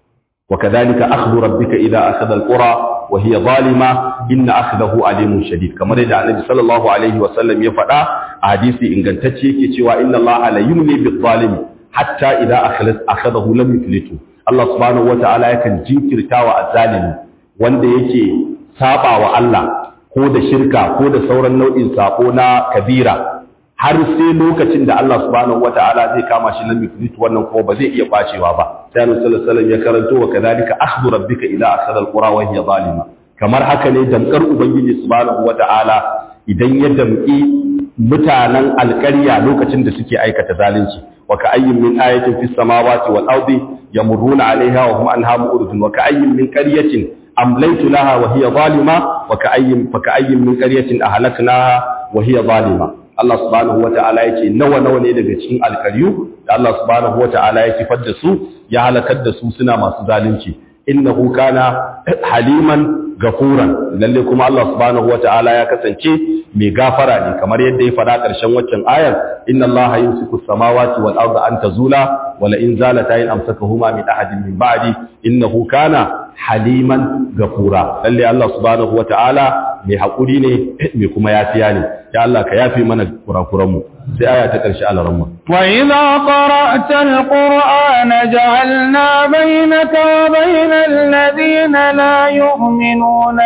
wa kadhalika akhdhu rabbika idha akhadha alqura wa hiya zalima inna akhdahu alimun shadid kamar yadda Annabi sallallahu alaihi wa sallam ya faɗa a hadisi ingantacce yake cewa inna Allah la yumli bil zalimi hatta idha akhlas akhadahu lam yuflitu Allah subhanahu wata'ala yakan jinkirtawa azzalimi wanda yake saba wa Allah ko da shirka ko da sauran nau'in sako na kabira har sai lokacin da Allah subhanahu wata'ala zai kama shi lam yuflitu wannan kuma ba zai iya bacewa ba sai Annabi sallallahu alaihi wasallam ya karanto wa kadhalika akhdhu rabbika idha akhadha alqura wa hiya zalima kamar haka ne damkar ubangiji subhanahu wata'ala idan ya damki mutanen alƙarya lokacin da suke aikata zalunci wa ka ayyin min ayatin fis samawati wal ardi yamurruna alaiha wa hum anha mu'ridun wa ka ayyin min qaryatin amlaytu laha wa hiya zalima wa ka ayyin fa ka ayyin min qaryatin ahlaknaha wa hiya zalima Allah subhanahu wata'ala yake nawa nawa ne daga cikin alƙaryu da Allah subhanahu wata'ala ya kifar da su ya halakar da su suna masu zalunci innahu kana haliman gafuran lalle kuma Allah subhanahu wata'ala ya kasance mai gafara ne kamar yadda ya faɗa ƙarshen waccan ayar inna Allah yumsiku samawati wal arda an tazula wa la in zalata in amsakahuma min ahadin min ba'di innahu kana haliman gafura lalle Allah subhanahu wata'ala mai hakuri ne mai kuma yafiya ne ya Allah ka yafi mana kurakuran mu sai aya ta ƙarshe alaramma وإذا قرأت القرآن جعلنا بينك وبين الذين لا يؤمنون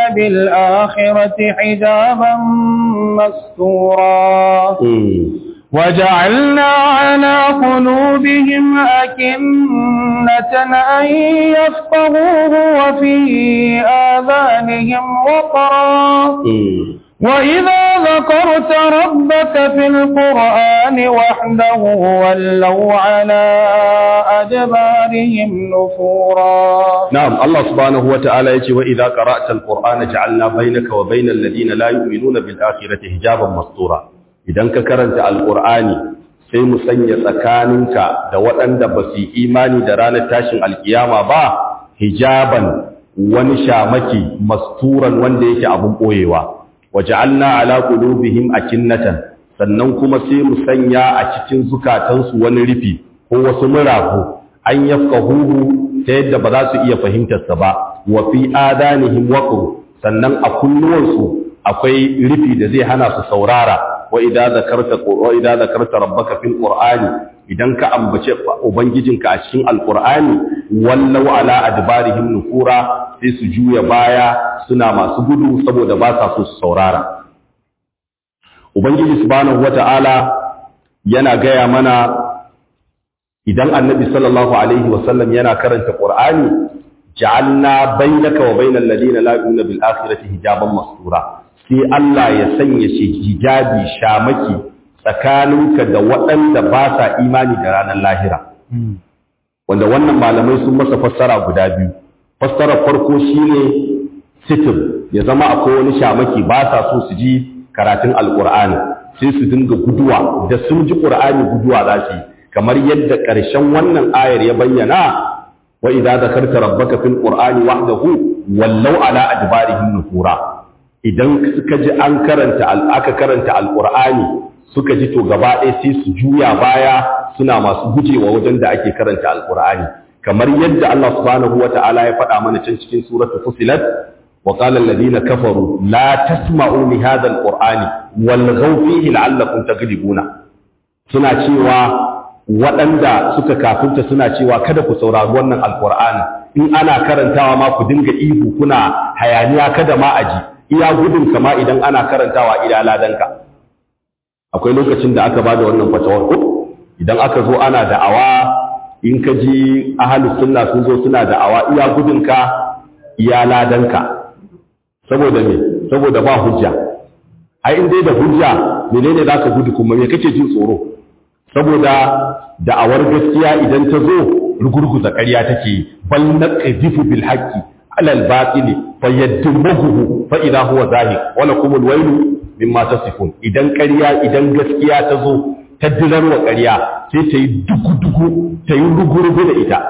بالآخرة حجابا مستورا وجعلنا على قلوبهم أكنة أن يفقهوه وفي آذانهم وقرا وإذا ذكرت ربك في القرآن وحده ولوا على أدبارهم نفورا نعم الله سبحانه وتعالى يجي وإذا قرأت القرآن جعلنا بينك وبين الذين لا يؤمنون بالآخرة حجابا مستورا idan ka karanta alkur'ani sai mu sanya tsakaninka da waɗanda ba su imani da ranar tashin alkiyama ba hijaban wani shamaki masturan wanda yake abun ɓoyewa waja'alna ala qulubihim akinnatan sannan kuma sai mu sanya a cikin zukatansu wani rufi ko wasu murafu an yafqahuhu ta yadda ba za su iya fahimtar sa ba wa fi adanihim waqr sannan a kunnuwansu akwai rufi da zai hana su saurara wa idza zakarta wa idza zakarta rabbaka fil qur'ani idan ka ambace ubangijinka a cikin alqur'ani wallau ala adbarihim nufura sai su juya baya suna masu gudu saboda ba sa so su saurara ubangiji subhanahu wata'ala yana gaya mana idan annabi sallallahu alaihi wasallam yana karanta qur'ani ja'alna bainaka wa bainal ladina la yu'minuna bil akhirati hijaban mastura sai Allah ya sanya shi hijabi shamaki tsakaninka da waɗanda ba sa imani da ranar lahira wanda wannan malamai sun masa fassara guda biyu fassarar farko shine sitir ya zama akwai wani shamaki ba sa so su ji karatun alkur'ani sai su dinga guduwa da sun ji qur'ani guduwa za su yi kamar yadda ƙarshen wannan ayar ya bayyana wa idza zakarta rabbaka fil qur'ani wahdahu wallau ala adbarihim nufura idan suka ji an karanta aka karanta alqur'ani suka ji to gaba ɗaya sai su juya baya suna masu gujewa wajen da ake karanta alqur'ani kamar yadda Allah subhanahu wata'ala ya faɗa mana can cikin suratul fusilat wa qala alladhina kafaru la tasma'u li hadha alqur'ani walghaw fihi la'allakum taghlibuna suna cewa waɗanda suka kafinta suna cewa kada ku saurari wannan alqur'ani in ana karantawa ma ku dinga ihu kuna hayaniya kada ma aji iya gudun kama idan ana karantawa ila ladanka akwai lokacin da aka bada wannan fatawar ko idan aka zo ana da'awa in ka ji ahalus sunna sun zo suna da'awa iya gudunka iya ladanka saboda me saboda ba hujja ai in dai da hujja menene zaka gudu kuma me kake jin tsoro saboda da'awar gaskiya idan ta zo rugurguza ƙarya take bal naqdifu bil haqqi ala al batili fayaddumuhu fa idha huwa zahiq wa lakum alwaylu mimma tasifun idan ƙarya idan gaskiya ta zo ta wa ƙarya sai ta yi dugu-dugu ta yi rugu-rugu da ita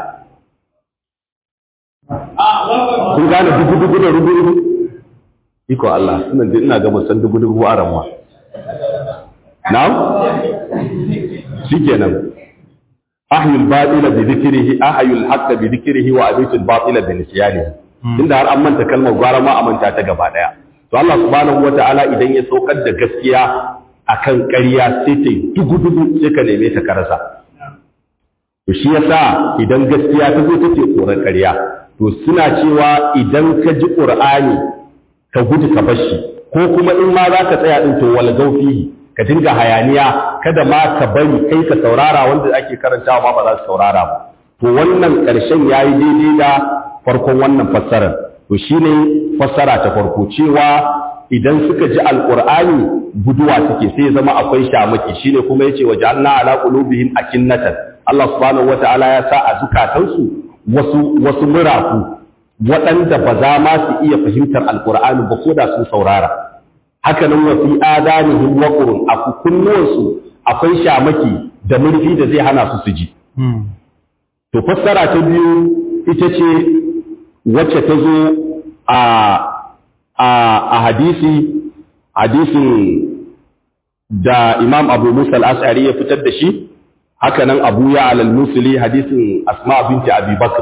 kun gane dugu-dugu da rugu-rugu iko Allah suna da ina ga san dugu-dugu a ramuwa na'am shikenan ahyul batila bi dhikrihi ahyul haqqa bi dhikrihi wa abitul batila bi nisyanihi inda har an manta kalmar gwara ma a manta ta gaba daya to Allah subhanahu wata'ala idan ya saukar da gaskiya akan ƙarya sai ta yi dugu-dugu sai ka neme ta karasa to shi yasa idan gaskiya ta zo take tsoron ƙarya to suna cewa idan ka ji ƙur'ani ka gudu ka bashi ko kuma in ma za ka tsaya ɗin to wal gaufihi ka dinga hayaniya kada ma ka bari kai ka saurara wanda ake karantawa ma ba za su saurara ba to wannan ƙarshen yayi daidai da farkon wannan fassarar to shine fassara ta farko cewa idan suka ji alqur'ani guduwa suke sai zama akwai shamaki shine kuma yace wa ja'alna ala qulubihim akinnatan Allah subhanahu wataala ya sa a zukatansu wasu wasu murafu waɗanda ba za ma su iya fahimtar alqur'ani ba ko da sun saurara haka nan wa fi adanihim waqrun a kunnuwansu akwai shamaki da murfi da zai hana su su ji to fassara ta biyu ita ce wacce ta zo a a hadisi hadisin da imam abu musa al'asari ya fitar da shi haka nan abu ya alal musuli hadisin asma binti abi bakr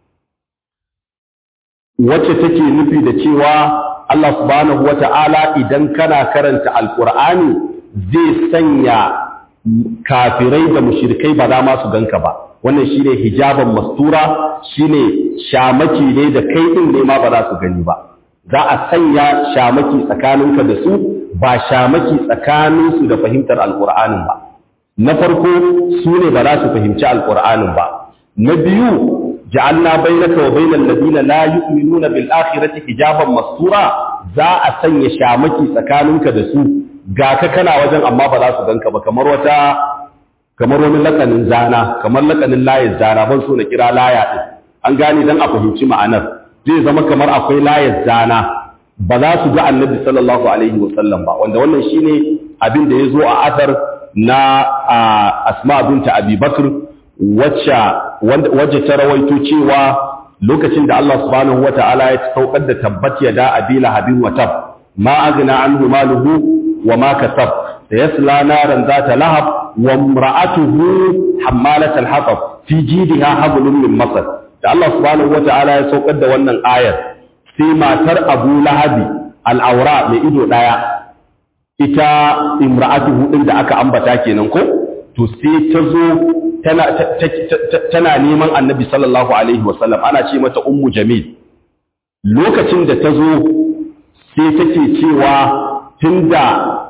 wacce take nufi da cewa Allah subhanahu wa ta'ala idan kana karanta alkur'ani zai sanya kafirai da mushrikai ba za ma su ganka ba wannan shine hijaban mastura shine shamaki ne da kai din ne ma ba za su gani ba za a sanya shamaki tsakaninka da su ba shamaki tsakaninsu da fahimtar alkur'anin ba na farko su ne ba za su fahimci alkur'anin ba na biyu ja'alna bainaka wa bainal ladina la yu'minuna bil akhirati hijaban mastura za a sanya shamaki tsakaninka da su ga ka kana wajen amma ba za su ganka ba kamar wata kamar wani lakanin zana kamar lakanin layin zana ban so na kira laya din an gane dan a fahimci ma'anar zai zama kamar akwai layar zana ba za su ga annabi sallallahu alaihi wasallam ba wanda wannan shine abin da ya zo a athar na asma binta abi bakr wacce ta rawaito cewa lokacin da Allah subhanahu wa ta'ala ya saukar da tabbat ya da abi lahabin wa tab ma agna anhu maluhu wa ma kasab sayasla naran zata lahab wa imra'atuhu hammalatal hatab fi jidha hablum min masad da Allah subhanahu wata'ala ya saukar da wannan ayar sai matar Abu Lahabi al'aura mai ido daya ita imra'atuhu din da aka ambata kenan ko to sai ta zo tana tana neman Annabi sallallahu alaihi wasallam ana ce mata ummu jamil lokacin da ta zo sai take cewa tunda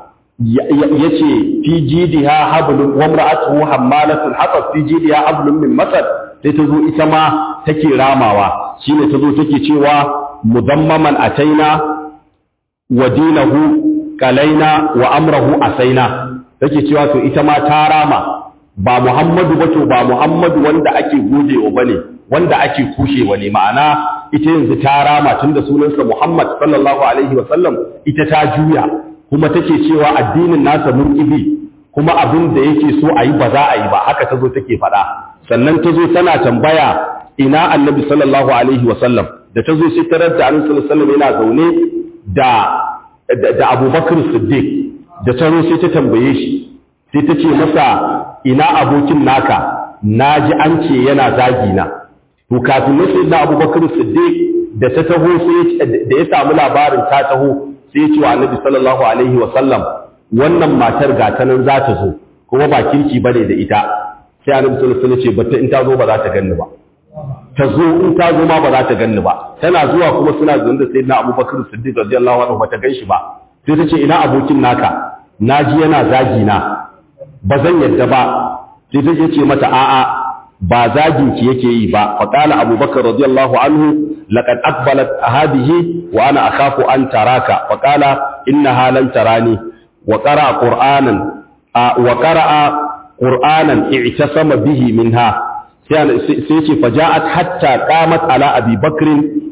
yace fi jidiha hablum wa imra'atuhu hammalatul hatab fi jidiha hablum min masad sai ta zo ita ma take ramawa shine ta zo take cewa mudammaman ataina wa dinahu kalaina wa amrahu asaina take cewa to ita ma ta rama ba Muhammadu ba to ba Muhammadu wanda ake gojewa bane wanda ake kushewa ne ma'ana ita yanzu ta rama tunda sunansa Muhammad sallallahu alaihi wa sallam ita ta juya kuma take cewa addinin nasa murqibi kuma abin da yake so a yi ba za a yi ba haka ta zo take faɗa sannan ta zo tana tambaya ina annabi sallallahu alaihi wasallam da ta zo sai tarar da annabi sallallahu alaihi wasallam yana zaune da da abubakar siddiq da ta zo sai ta tambaye shi sai ta ce masa ina abokin naka na ji an ce yana zagi na to kafin na sai na abubakar siddiq da ta taho sai da ya samu labarin ta taho sai ya ce wa annabi sallallahu alaihi wasallam wannan matar gata nan za ta zo kuma ba kirki bane da ita sai annabi sallallahu alaihi wasallam ce bata in ta zo ba za ta ganni ba ta zo in ta zo ma ba za ta ganni ba tana zuwa kuma suna zuwa da sayyidina Abubakar Siddiq radiyallahu anhu bata ganshi ba sai ta ce ina abokin naka naji yana zagi na ba zan yadda ba sai ta ce mata a'a ba zagin ki yake yi ba fa qala Abubakar radiyallahu anhu laqad aqbalat hadhihi wa ana akhafu an taraka fa qala innaha lan tarani wa qara'a qur'anan wa qara'a qur'anan i'tasama bihi minha sai ce faja'at hatta qamat ala abi bakr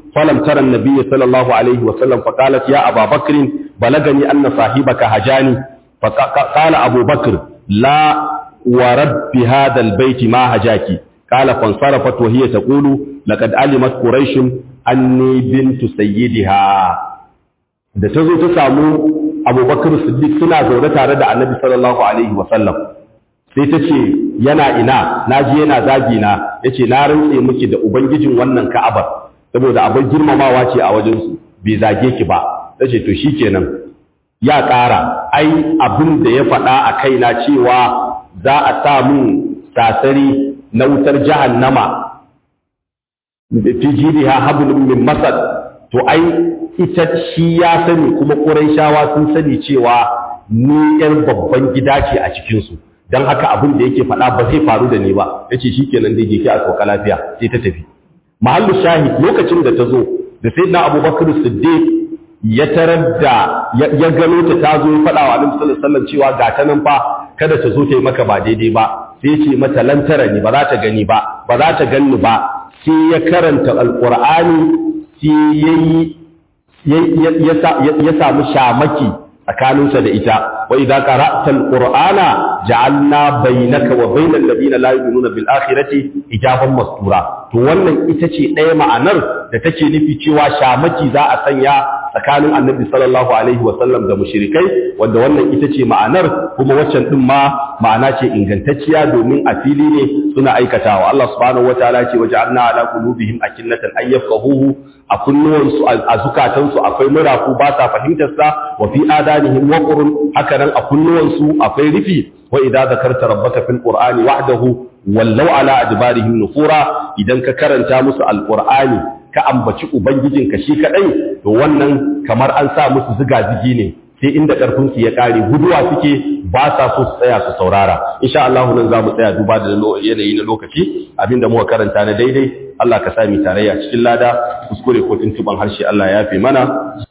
falam tara an-nabiy sallallahu alaihi wa sallam fa qalat ya aba bakr balagani anna sahibaka hajani fa qala abu bakr la wa rabbi hadha al-bayt ma hajaki qala fansarafat wa hiya taqulu laqad alimat quraish anni bintu sayyidiha da tazo ta samu abubakar siddiq suna zaune tare da annabi sallallahu alaihi wa sallam sai ta ce yana ina na ji yana zagi na ya ce na rantse miki da ubangijin wannan ka'abar saboda abin girmamawa ce a wajensu bai zage ki ba ta ce to shi kenan ya ƙara ai abin da ya faɗa a kaina cewa za a sa mun sasari na wutar jahannama fi jiriha hablum min masad to ai ita shi ya sani kuma shawa sun sani cewa ni yar babban gida ce a cikinsu don haka abin da yake faɗa ba zai faru da ni ba ya ce shi kenan da yake a sauka lafiya sai ta tafi mahallu shahid lokacin da ta zo da sai na abubakar siddiq ya tarar da ya gano ta ta zo ya faɗa wa alim sallallahu cewa ga ta nan fa kada ta zo ta yi maka ba daidai ba sai ce mata lantara ni ba za ta gani ba ba za ta ganni ba sai ya karanta alqur'ani sai yayi ya samu shamaki tsakaninsa da ita wa idza qara'ta alqur'ana ja'alna bainaka wa bainal ladina la yu'minuna bil akhirati ijaban mastura to wannan ita ce ɗaya ma'anar da take nufi cewa shamaki za a sanya tsakanin annabi sallallahu alaihi wa sallam da mushrikai wanda wannan ita ce ma'anar kuma waccan din ma ma'ana ce ingantacciya domin a fili ne suna aikatawa Allah subhanahu wataala ce waja'alna ala qulubihim akinnatan ay yafqahuhu a kunnuwansu a zukatansu akwai murafu ba sa fahimtar sa wa fi adanihim waqrun haka nan a kunnuwansu akwai rufi wa idza zakarta rabbaka fil qur'ani wahdahu wallau ala adbarihim nufura idan ka karanta musu alqur'ani ka ambaci ubangijinka shi kadai to wannan kamar an sa musu ziga-zigi ne sai inda karfin su ya kare guduwa suke ba sa so su tsaya su saurara insha Allah nan za mu tsaya duba da yanayi na lokaci abinda muka karanta na daidai Allah ka sami tarayya cikin lada kuskure ko tuntuban harshe Allah ya fi mana